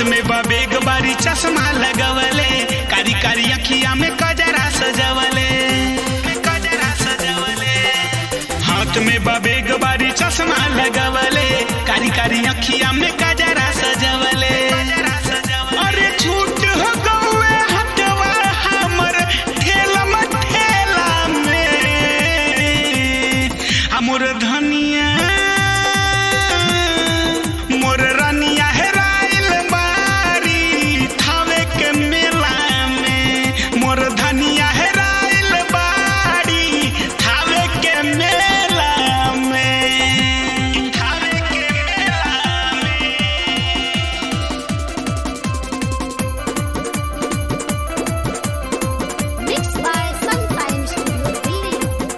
में बबेग बारी चश्मा लगवले कारी कारी अखिया में कजरा सजवले कजरा सजवले हाथ में बबेग बारी चश्मा लगवले कारी कारी अखिया में कजरा सजवले अरे छूट हो गौए हटवा हमर ठेला में ठेला में हमर धनिया मोर रनिया हेराइल बारी थावे के मेला में मोर धनिया हेराइल बारी थावे के मेला में थावे के मेला में Mixed by Sometimes Studio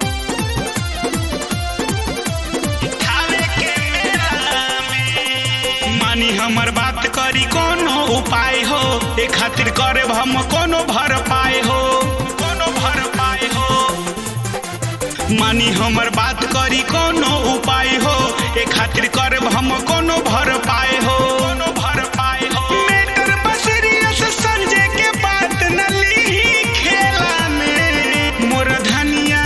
Thawe के मेला में मानी हमर बात करी कोनो उपाय हो ए खातिर करे हम कोनो भर पाए हो कोनो भर पाए हो मानी हमर बात करी कोनो उपाय हो ए खातिर करे हम कोनो भर पाए हो कोनो भर पाए हो मेटर बसरियस संजय के बात न लीही खेला में मोर धनिया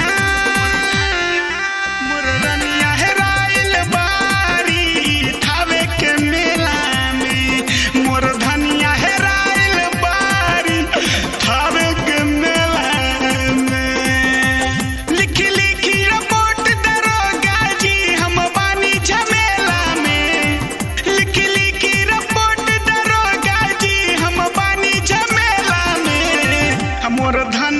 मोर रनिया हेराइल बारी थावे के मेला में मोर धनिया हेराइल बारी थावे के मेला में लिखी लिखी रिपोर्ट दरोगा जी हम बानी झमेला में लिखी लिखी रिपोर्ट दरोगा जी हम बानी झमेला में हमर धन